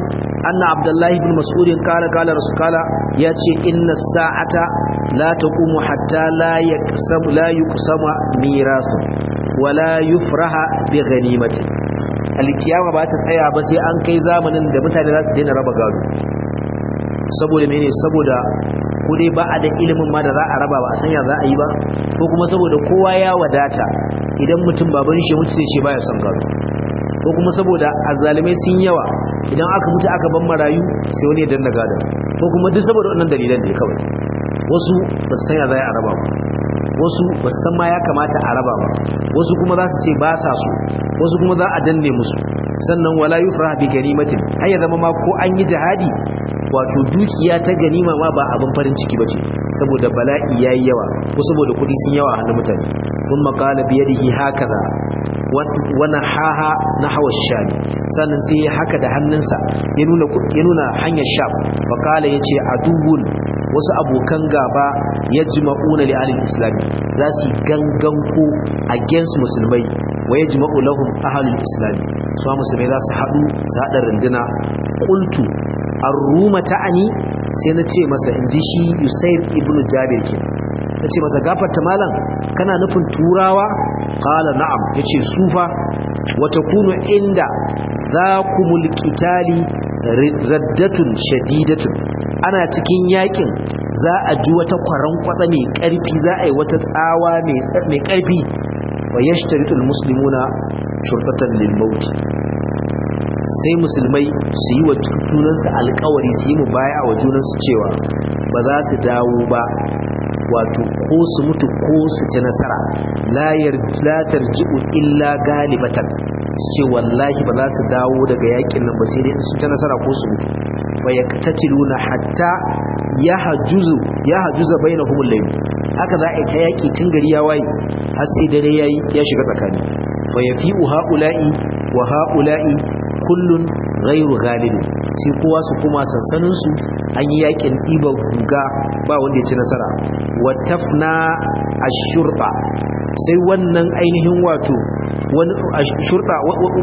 anna abdullahi ibn mas'ud qala qala rasul qala yace inna sa'ata la taqumu hatta la yaqsam la yuqsama mirasu wala yufraha bi ghanimati alkiyama ba ta tsaya ba sai an kai zamanin da mutane za su daina raba gado saboda mene saboda ko dai ba a da ilimin ma da za a raba ba a sanya za a yi ba ko kuma saboda kowa ya wadata idan mutum baban shi mutu sai ce baya son gado ko kuma saboda azalimai sun yawa idan aka mutu aka ban marayu sai wani ya danna gado ko kuma duk saboda wannan dalilan ne kawai wasu ba su sanya za a raba ba wasu ba su san ma ya kamata a raba ba wasu kuma za su ce ba sa so wasu kuma za a danne musu sannan wala yufrah bi ganimatin har ya zama ma ko an yi jihadi wato dukiya ta ganima ma ba abin farin ciki bace saboda bala'i yayi yawa ko saboda kudi sun yawa a hannun mutane sun makala biyadihi hakaza wana haha na hawa shami sannan sai ya haka da hannunsa ya nuna ya nuna hanyar sham fakala yace aduwun wasu abokan gaba ya jima'una li alil islami za su gangan ko against musulmai wa ya jima'u lahum ahalul islami su musulmai za su haɗu su haɗa runduna ƙultu arruma ta'ani sai na ce masa in ji shi yusaif ibn jabir ke na ce masa gafarta malam kana nufin turawa kala na'am ya ce sufa wata kunu inda za ku mulkitali raddatun shadidatun ana cikin yakin za a ji wata kwaran kwatsa mai karfi za a yi wata tsawa mai karfi wa yashtaritul muslimuna shurtatan lil maut sai musulmai su yi wa junansu alkawari su yi mu baya wa junansu cewa ba za su dawo ba wato ko su mutu ko su ci nasara la tarji'u illa galibatan su ce wallahi ba za su dawo daga yakin nan ba sai dai su ci nasara ko su mutu wa yaktatiluna hatta yahjuzu yahjuza bainahum al-layl haka za a yi ta yaki tun gari ya waye har sai dare yayi ya shiga tsakani wa yafi'u haula'i wa haula'i kullun ghairu ghalib sai kowa su kuma sansanin su an yi yakin ɗiba guga ba wanda ya ci nasara wa tafna ashurba sai wannan ainihin wato wani shurba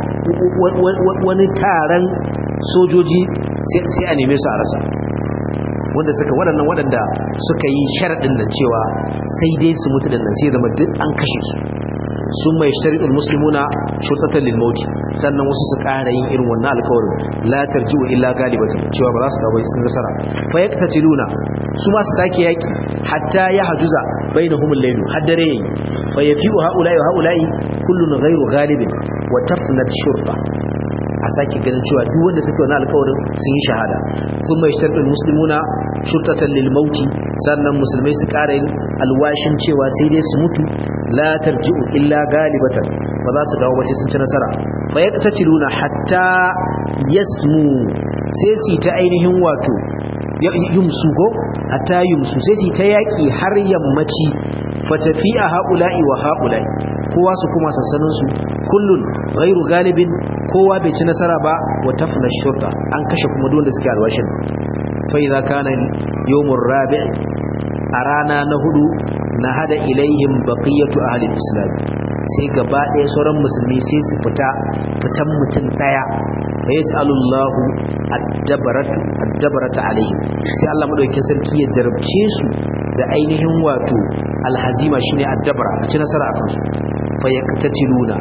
wani taron sojoji sai a neme su a rasa wanda suka waɗannan waɗanda suka yi sharaɗin nan cewa sai dai su mutu da nan sai zama duk an kashe su sun mai shari'ul muslimuna shurtatan lil mauti sannan wasu su ƙara yin irin wannan alƙawarin la tarji'u illa galibatan cewa ba za su dawo sun nasara fa yaktatiluna su ma su sake yaki hatta ya hajuza bainahum al-layl har dare yayi fa yafi'u haula'i wa haula'i kullun ghayru ghalibin wa tafnat shurta a sake ganin cewa duk wanda suka wani alƙawarin sun yi shahada kuma yashtarul muslimuna shurtatan lil mauti sannan musulmai su ƙara yin alwashin cewa sai dai su mutu la tarji'u illa galibatan ba za su dawo ba sai sun ci nasara fa yaqtatiluna hatta yasmu sai su ta ainihin wato yumsu ko hatta yumsu sai su ta yaki har yammaci fatafi'a haula'i wa haula'i kowa su kuma sansanin su kullun ghairu galibin kowa bai ci nasara ba wa tafna shurta an kashe kuma duk wanda suke alwashin fa idza kana yawmur rabi' a rana na hudu na hada ilaihim baqiyatu ahli islam sai gaba ɗaya sauran musulmi sai su fita fitan mutum ɗaya fa yaj'alullahu ad-dabaratu ad-dabarata alaihim sai Allah madaukakin sarki ya jarabce su da ainihin wato alhazima shine ad-dabara a ci nasara akan su fa yaqtatiluna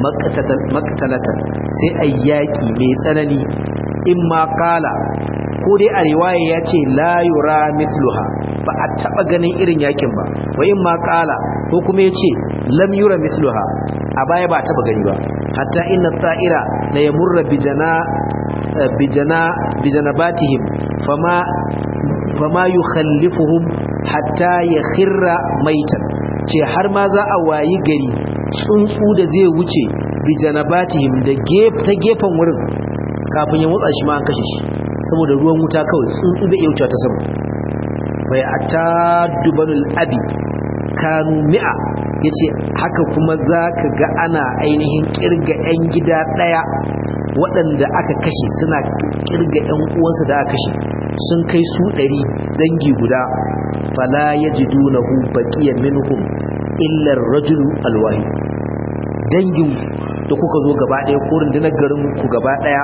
maqtalatan sai ayyaki mai tsanani imma qala ko dai a riwaya ya ce la yura mithluha ba a taba ganin irin yakin ba wa in ma qala ko kuma yace lam yura mithluha a baya ba taba gani ba hatta inna ta'ira la yamurra bijana bijana bijanabatihim fama fama yukhallifuhum hatta yakhirra maitan ce har ma za a wayi gari tsuntsu da zai wuce bijanabatihim da ta gefen wurin kafin ya motsa shi ma an kashe shi saboda ruwan wuta kawai tsuntsu bai iya wuce ta sama bai ata dubanul abi kanu mi'a yace haka kuma zaka ga ana ainihin kirga yan gida daya waɗanda aka kashe suna kirga yan uwansu da aka kashe sun kai su ɗari dangi guda fala yajidunahu baqiyan minhum illa ar-rajulu alwahid dangin da kuka zo gaba ɗaya ko rundunar garin ku gaba ɗaya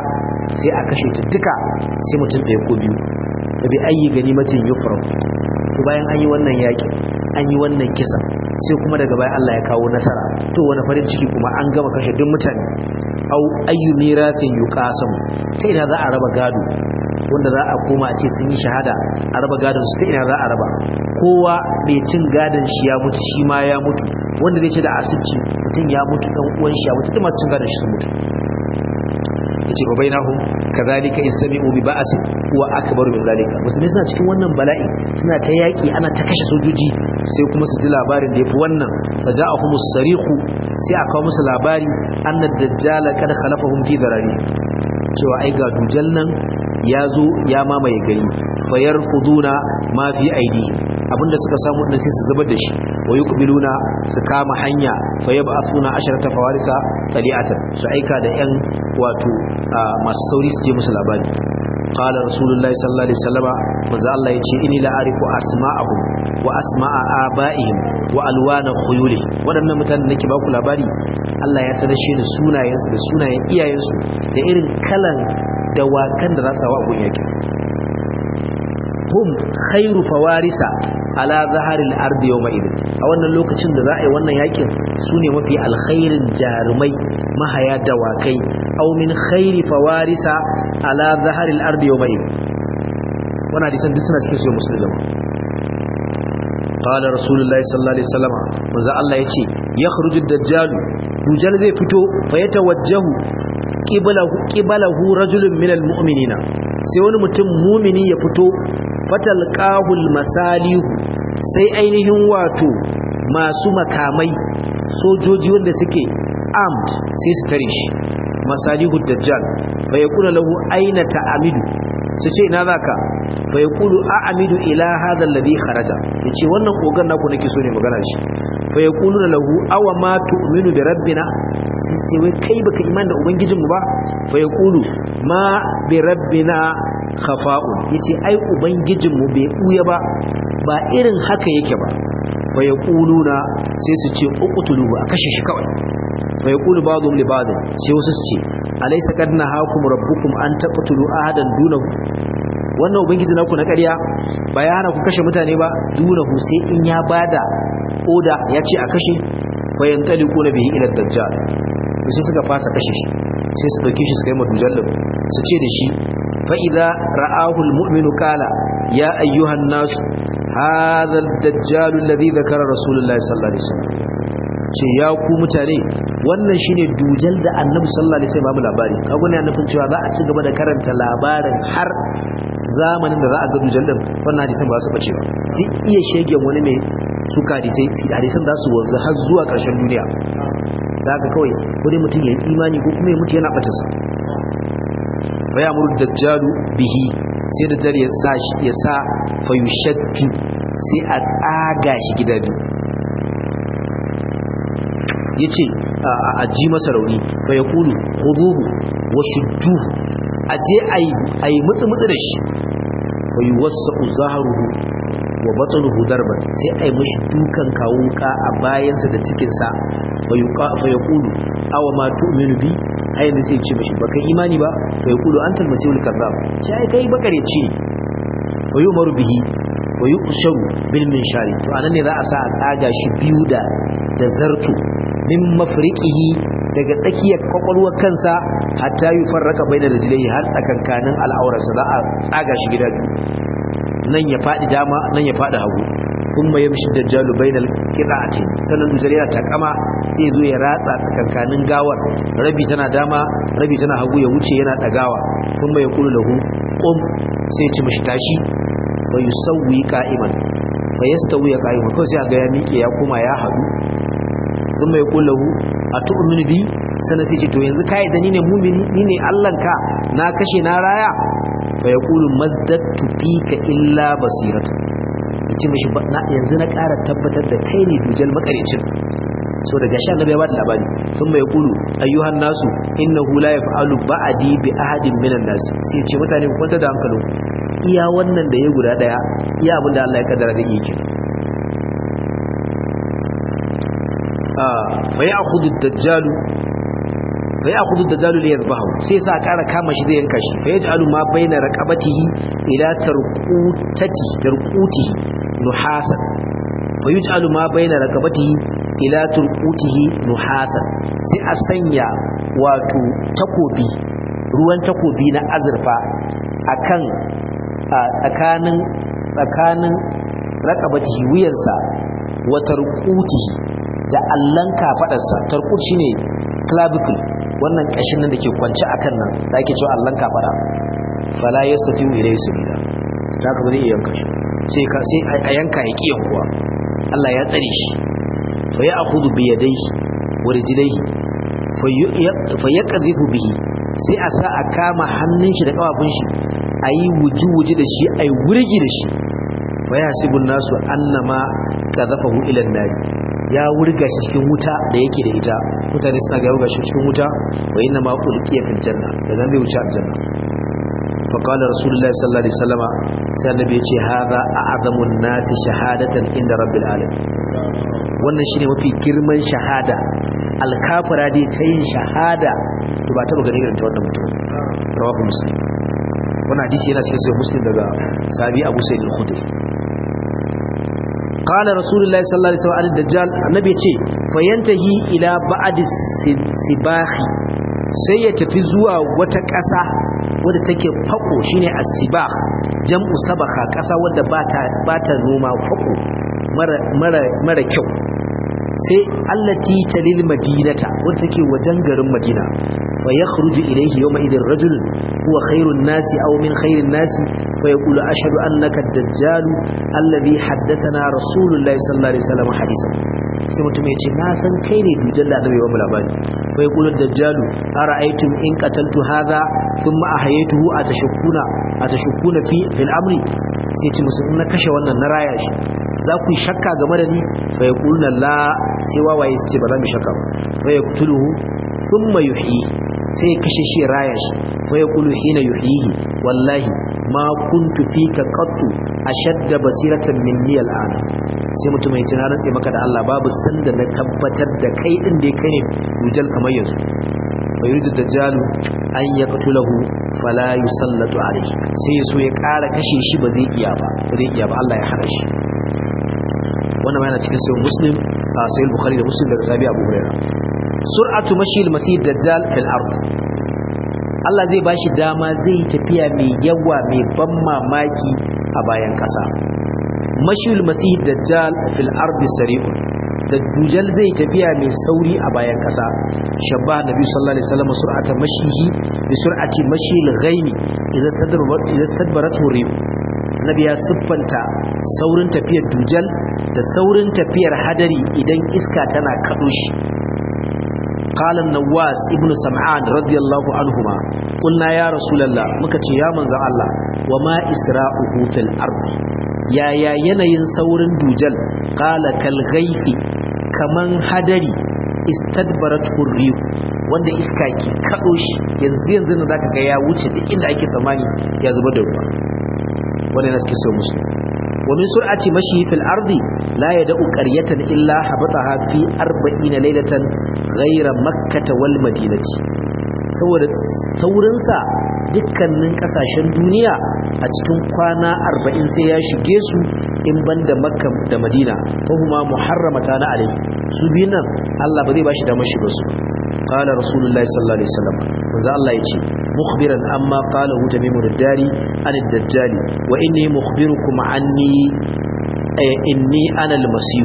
sai a kashe ta duka sai mutum ɗaya ko biyu da bi ayi ganimatin yufram to bayan an yi wannan yaƙi an yi wannan kisa sai kuma daga bayan Allah ya kawo nasara to wani farin ciki kuma an gama kashe duk mutane au ayyu miratin yuqasam ta ina za a raba gado wanda za a koma a ce sun yi shahada a raba gadon su ta ina za a raba kowa mai cin gadon shi ya mutu shi ma ya mutu wanda zai ce da asibiti mutum ya mutu dan uwan shi ya mutu duk masu cin gadon shi sun mutu yace fa bainahum kadhalika ismi'u bi ba'as huwa akbaru min zalika musulmi suna cikin wannan bala'i suna ta yaki ana ta kashe sojoji sai kuma su ji labarin da yafi wannan fa ja'ahumus sarihu sai aka kawo musu labari anna dajjal kad khalafahum fi darari cewa ai ga dujal nan ya zo ya mamaye gari fayar kuduna ma fi aidi abinda suka samu din sai su zubar da shi wa yuqbiluna su kama hanya fayab'athuna asharata fawarisa tali'atan su aika da yan wato masu sauri su je musu labari qala rasulullahi sallallahu alaihi wasallama manzo Allah yace inni la arifu asma'ahum wa asma'a aba'ihim wa alwana khuyuli wadannan mutanen nake ba ku labari Allah ya sanar shi da sunayensu da sunayen iyayensu da irin kalan dawakan da za su hawa gun yakin hum khairu fawarisa ala zaharil ardi yawma idin a wannan lokacin da za a yi wannan yakin su ne mafi alkhairin jarumai mahaya dawakai aw min khairi fawarisa ala zaharil ardi yawma idin wannan hadisan duk suna cikin sahih muslim قال رسول الله صلى الله عليه وسلم manzo Allah yace yakhruju ad-dajjal dujal zai fito fa yatawajjahu qiblahu qiblahu rajulun minal mu'minina sai wani mutum mumini ya fito fatalqahul masalihu sai ainihin wato masu makamai sojoji wanda suke armed sai su tare shi masalihu dajjal fa yakuna lahu aina ta'amidu su ce ina zaka fa yaqulu a'amidu ila hadha alladhi kharaja yace wannan kogan naku nake so ne magana shi fa yaqulu lahu aw ma tu'minu bi rabbina sai wai kai baka iman da ubangijinmu ba fa yaqulu ma bi rabbina khafa'un yace ai ubangijinmu bai buya ba ba irin haka yake ba fa yaquluna sai su ce uqtuluhu a kashe shi kawai fa yaqulu ba'dhum li ba'd sai wasu su ce alaysa qad nahakum rabbukum an taqtulu ahadan dunahu wannan ubangiji naku na ƙarya ba ya hana ku kashe mutane ba dunahu sai in ya bada oda ya ce a kashe fa yantaliquna bihi ila dajjal sai suka fasa kashe shi sai su dauke shi su kai madujallin su ce da shi fa idza ra'ahu almu'minu qala ya ayyuhan nas hadha ad-dajjal alladhi dhakara rasulullahi sallallahu alaihi wasallam ce ya ku mutane wannan shine dujal da annabi sallallahu alaihi wasallam labari kago ne annabin cewa za a ci gaba da karanta labarin har zamanin da za a ga dujal din wannan hadisin ba su bace ba duk iya shegen wani mai suka hadisai hadisan za su wanzu har zuwa ƙarshen duniya da haka kawai ko dai mutum ya yi imani ko kuma ya mutu yana bata sa fa ya muru dajjalu bihi sai dajjal ya sa ya sa fa yushaddu sai a tsaga shi gida biyu yace a ji masa rauni fa yaqulu khuduhu wa shudduhu aje ayi ayi mutsu mutsu da shi fa yuwassau zahruhu wa batnuhu darban sai ai mishi dukan kawuka a bayansa da cikin sa fa yuqa fa yaqulu aw ma tu'minu bi ai ne sai ce mishi baka imani ba fa yaqulu antal masihul kadhab sai kai bakare ce fa yumaru bihi wa yuqsharu bil minshari to anan ne za a sa a tsaga shi biyu da da zartu min mafriqihi daga tsakiyar kwakwalwar kansa hatta yi farraka bai da rijilai har tsakankanin al'aurarsa za a tsaga shi gida biyu nan ya faɗi dama nan ya faɗi hagu sun mai yamshi da jalu bai da kira'atin sannan dujar yana takama sai zo ya ratsa tsakankanin gawar rabi tana dama rabi tana hagu ya wuce yana ɗagawa sun mai kulu lahu ƙum sai ya ci mashi tashi bai yi sauwi ka'iman bai ya stawi ya ka'iman kawai sai a ga ya miƙe ya koma ya haɗu sun mai kullahu a tu'minu bi sana sai ce to yanzu kai da ni ne mumini ni ne Allahnka na kashe na raya fa yaqulu mazdatu fika illa basiratu yace mishi na yanzu na ƙara tabbatar da kai ne dujal makarecin so daga sha annabi ya bada labari sun mai kulu ayyuhan nasu innahu la yaf'alu ba'di bi ahadin minan nas sai ce mutane ku kwanta da hankalin iya wannan da ya guda daya iya abin da Allah ya kaddara da yake fa ya'khudhu ad-dajjal fa ya'khudhu ad-dajjalu li yadhbahu sai sa ƙara kama shi zai yanka shi fa yaj'alu ma baina raqabatihi ila tarqutati tarqutihi nuhasan fa yaj'alu ma baina raqabatihi ila turqutihi nuhasan sai a sanya wato takobi ruwan takobi na azurfa akan tsakanin tsakanin raqabatihi wuyarsa wa tarqutihi da allan kafadarsa tarqut shine clavicle wannan kashin nan dake kwance akan nan da ake cewa allan kafada fala yastati'u ilayhi sabila haka ba zai iya yanka shi sai ka sai a yanka ya kiyan kuwa Allah ya tsare shi fa ya'khudhu bi yadayhi wa rijlayhi fa yaqdhifu bihi sai a sa a kama hannun shi da kafafun shi ayi wuji-wuji da shi ayi wurgi da shi fa yahsibun nasu annama qadhafahu ila an-nar ya wurga shi cikin wuta da yake da ita mutane suna ga wurga shi cikin wuta wa inna ma ulqiya fil janna da zan bai wuce aljanna fa qala rasulullahi sallallahu alaihi wasallama sai annabi ya ce hadha a'zamu an-nasi shahadatan inda rabbil alamin wannan shine mafi girman shahada alkafira dai ta yin shahada to ba taba ganin irin ta wannan mutum rawahu muslim wannan hadisi yana cikin sahih muslim daga sahabi abu sa'id al-khudri qala rasulullahi sallallahu alaihi wasallam ad-dajjal annabi yace fayantahi ila ba'd sibahi sai ya tafi zuwa wata ƙasa wadda take fako shine as-sibah jam'u sabaka ƙasa wadda bata bata noma fako mara mara mara kyau sai allati talil madinata wadda take wajen garin madina wa yakhruju ilayhi yawma idin rajul huwa khairun nasi aw min khairin nasi fa yaqulu ashhadu annaka ad-dajjal alladhi haddathana rasulullahi sallallahu alaihi wasallam hadisan sai mutum ya ce na san kai ne dujal da annabi wa labari fa yaqulu ad-dajjal ara'aytum in qataltu hadha thumma ahyaytuhu atashukuna atashukuna fi fil amri sai ce musu in na kashe wannan na raya shi za ku yi shakka game da ni fa ya kulna la sai wawaye su ce ba za mu shakka ba fa ya kutuluhu thumma yuhyi sai kashe shi raya shi fa ya kulu hina yuhyihi wallahi ma kuntu fika qattu ashadda basiratan minni al'ana sai mutum ya ce na rantse maka da Allah babu sanda na tabbatar da kai din da kai ne dujal kamar yanzu fa yuridu dajjalu an yaqtulahu fala yusallatu alayhi sai ya so ya ƙara kashe shi ba zai iya ba ba zai iya ba Allah ya hana shi wannan yana cikin sahih muslim a sahih bukhari da muslim daga sahabi abu hurairah sur'atu mashi al-masih dajjal fil ard Allah zai bashi dama zai tafiya mai yawa mai ban mamaki a bayan kasa mashi al-masih dajjal fil ard sari'un da dujal zai tafiya mai sauri a bayan kasa shabba nabi sallallahu alaihi wasallam sur'ata mashihi bi sur'ati mashi al-ghaini idan tadbarat idan tadbarat nabi ya siffanta saurin tafiyar dujal da saurin tafiyar hadari idan iska tana kaɗo shi قال النواس ابن سمعان رضي الله عنهما قلنا يا رسول الله مكتي يا منزل الله وما إسراؤه في الأرض يا يا ينين سور دوجل قال كالغيث كمن هدري استدبرته الريح wanda iska ke kaɗo shi yanzu yanzu na zaka ga ya wuce duk inda ake tsammani ya zuba da ruwa wannan na suke so musu ومن سرعة مشيه في الأرض لا يدأ قرية إلا حبطها في أربعين ليلة غير مكة والمدينة saboda saurinsa dukkanin kasashen duniya a cikin kwana arba'in sai ya shige su in banda makka da madina ko kuma muharramata na alai su biyun nan Allah ba zai bashi damar shiga su qala rasulullahi sallallahu alaihi wasallam manzo Allah yace mukhbiran amma qala hu tamimud dari an ad-dajjal wa inni mukhbirukum anni inni ana al-masih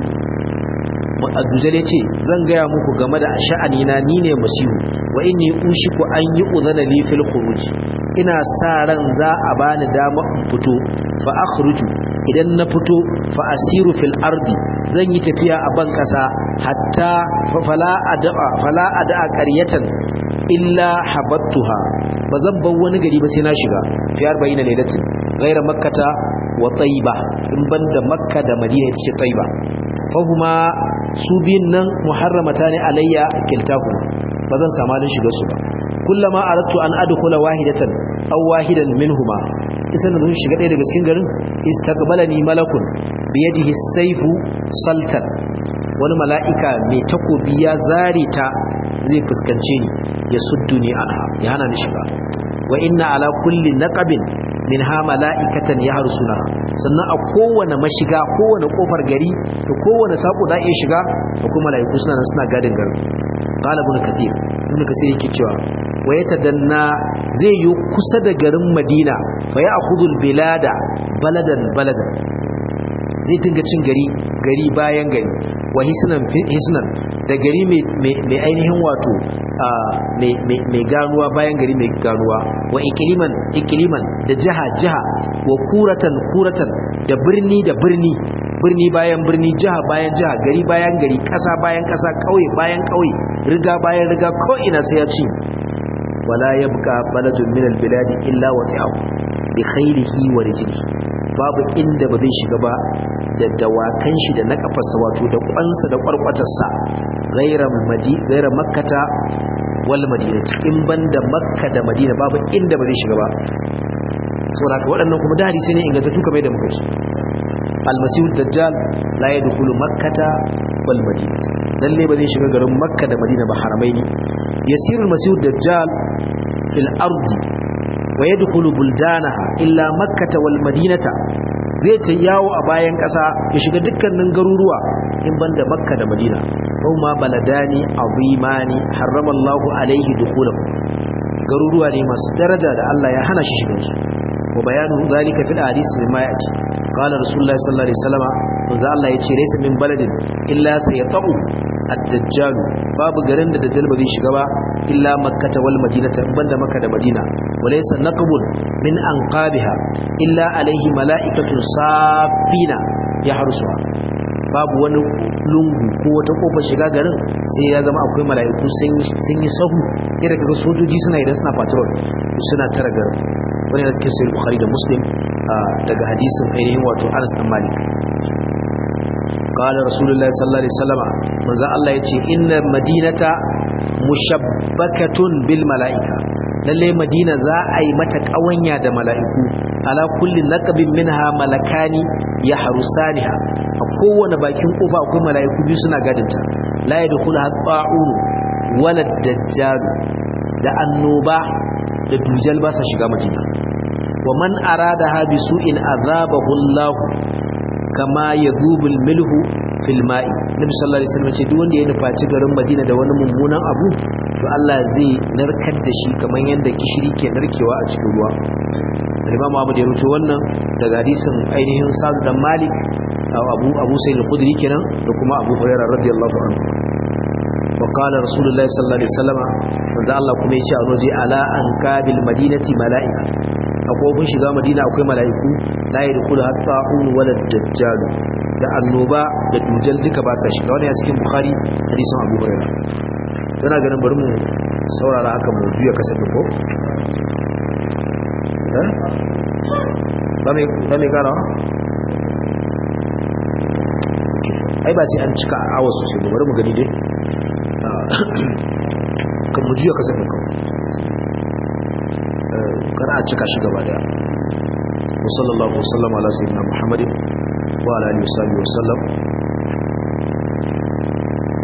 Abdul ce zan gaya muku game da sha'ani na ni ne masihu wa inni ushiku an yi udhana li fil khuruj ina sa ran za a bani dama in fito fa akhruju idan na fito fa asiru fil ardi zan yi tafiya a ban kasa hatta fala ad'a fala ad'a qaryatan illa habattuha bazan bar wani gari ba sai na shiga fi 40 lailatin gaira makkata wa tayyiba in banda makka da madina ita ce tayyiba fahuma su biyun nan muharramata ne alayya kiltahu ba zan samu halin shiga su ba kullama aradtu an adkhula wahidatan aw wahidan minhuma isan da mun shiga ɗaya daga cikin garin istaqbalani malakun bi yadihi sayfu saltan wani mala'ika mai takobi ya zare ta zai fuskance ni ya sudduni anha ya hana ni shiga wa inna ala kulli naqabin minha mala'ikatan yarsuna sannan a kowane mashiga kowane kofar gari da kowane sako za iya shiga da kuma mala'iku suna nan suna gadin garin qala ibn kathir ibn kathir yake cewa wa yatadanna zai yi kusa da garin madina fa ya'khudul bilada baladan baladan zai dinga cin gari gari bayan gari wa hisnan hisnan da gari mai ainihin wato mai ganuwa bayan gari mai ganuwa wa ikiliman ikiliman da jiha jiha wa kuratan kuratan da birni da birni birni bayan birni jiha bayan jiha gari bayan gari kasa bayan kasa kauye bayan kauye riga bayan riga ko ina sai ya ci wala yabqa baladun min albiladi illa wati'ahu bi khayrihi wa rijlihi babu inda ba zai shiga ba da dawakan shi da na kafarsa wato da kwansa da kwarkwatarsa gaira makkata wal madina in banda makka da madina babu inda ba zai shiga ba saboda ka waɗannan kuma da hadisi ne ingantattu kamar da muka ci almasihu dajjal la yadkhulu makkata wal madina lalle ba zai shiga garin makka da madina ba haramai ne yasiru almasihu dajjal fil ardi wa yadkhulu buldanaha illa makkata wal madinata zai ta yawo a bayan ƙasa ya shiga dukkanin garuruwa in banda makka da madina kuma baladani azimani harramallahu alaihi dukhulahu garuruwa ne masu daraja da Allah ya hana shi shigan su wa bayanu zalika fil hadith mimma yati qala rasulullahi sallallahu alaihi wasallam manzo Allah ya ce laysa min baladin illa sayata'u ad-dajjal babu garin da dajjal ba zai shiga ba illa makkata wal madinata banda makka da madina walaysa naqbun min anqabiha illa alaihi mala'ikatun safina yahrusuha babu wani lungu ko wata kofar shiga garin sai ya zama akwai mala'iku sun yi sahu irin kaga sojoji suna idan suna patrol suna tara garin wani da cikin sahih bukhari da muslim daga hadisin ainihin wato Anas bin Malik قال رسول الله صلى الله عليه وسلم من ذا الله يتي إن مدينة مشبكة بالملائكة lalle madina za a yi mata kawanya da mala'iku ala kulli laqabin minha malakani ya harusaniha a kowane bakin kofa akwai mala'iku biyu suna gadinta la yadkhulu hatta'un wala dajjal da annoba da dujal ba sa shiga madina wa man aradaha bi su'in azabahu Allah kama yadhubul milhu fil ma'i nabi sallallahu alaihi wasallam ce duk wanda ya nufaci garin madina da wani mummunan abu to Allah zai narkar da shi kamar yadda gishiri ke narkewa a cikin ruwa Imam Ahmad ya rubuta wannan daga hadisin ainihin Sa'd dan Malik Abu Abu Sa'id al-Khudri kenan da kuma Abu Hurairah radiyallahu anhu wa qala Rasulullahi sallallahu alaihi wasallam wanda Allah kuma ya ce a roje ala an kabil madinati mala'ika akwai kun shiga madina akwai mala'iku la yadkhulu hatta un wala dajjal da annoba da dujal duka ba sa shiga wani a cikin bukhari hadisin abu hurairah yana ganin bari mu saurara haka mu juya kasafin ko ba mai karawa ai ba sai an cika awa sosai ba bari mu gani dai kan mu juya kasafin kawai kar a cika shi gaba daya wa sallallahu wasallama ala sayyidina muhammadin wa ala alihi wa sallam